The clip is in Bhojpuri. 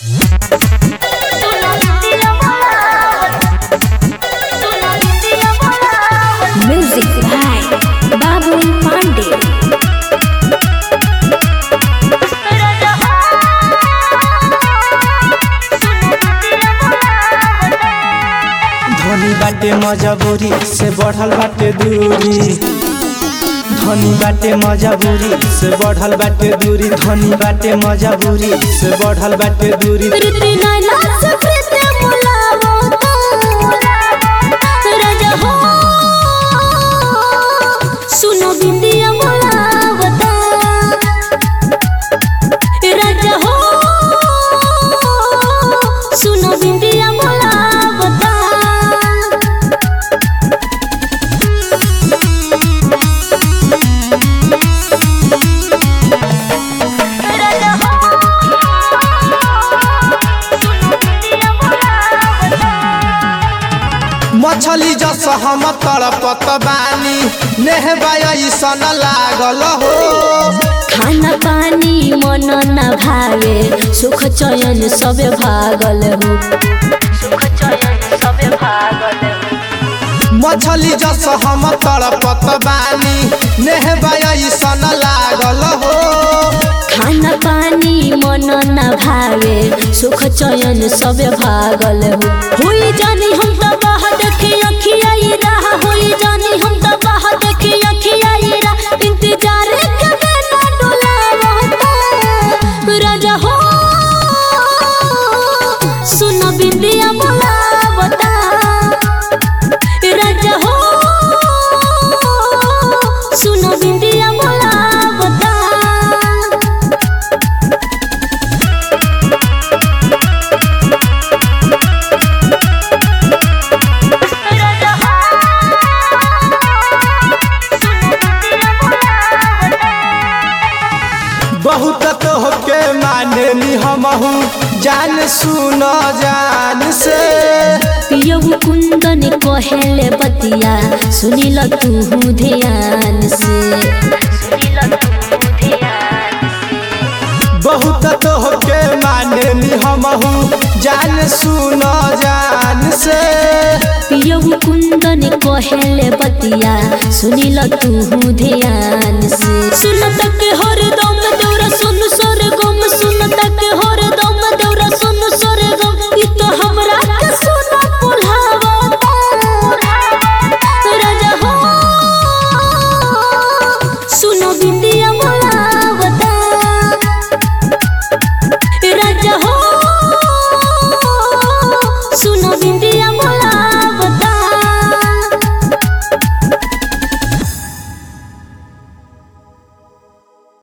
Music by Babul Pandey. धनी बाटे मजबूरी से बढ़ल बाटे दूरी धनी बाटे मजबूरी से बढ़ल बाटे दूरी धनी बाटे मजबूरी से बढ़ल बाटे दूरी प्रीति नैना से प्रीति बुलावो तो राजा हो सुनो बिंदिया बुलावो तो राजा हो सुनो बिंदिया बुलावो तो मछली जस हम तड़पत बानी नेहबा ऐसन लागल हो खाना पानी मन न भावे सुख चयन सबे भागल हो सुख चयन सबे भागल मछली जस हम तड़पत बानी नेहबा ऐसन लागल हो खाना पानी मन न भावे सुख चयन सबे भागल हो होई जानी हम त बाह देखे अखियाई रहा होई जानी हम त बाह देखे अखियाई रहा इंतजार कबे न डोलावता राजा हो सुन बिंदिया बोलावता राजा हो सुन बिंदिया बोलावता बहुत तोहके मानेनी हमहू जान सुन जान से पियऊ कुंदन कहेले बतिया सुनिल तू ध्यान से बहुत तोहके मानेनी हमहू जान सुन जान से पियऊ कुंदन कहेले बतिया सुनिल तू ध्यान से सुन तक हर दम तोरा सुन सोर गम सुन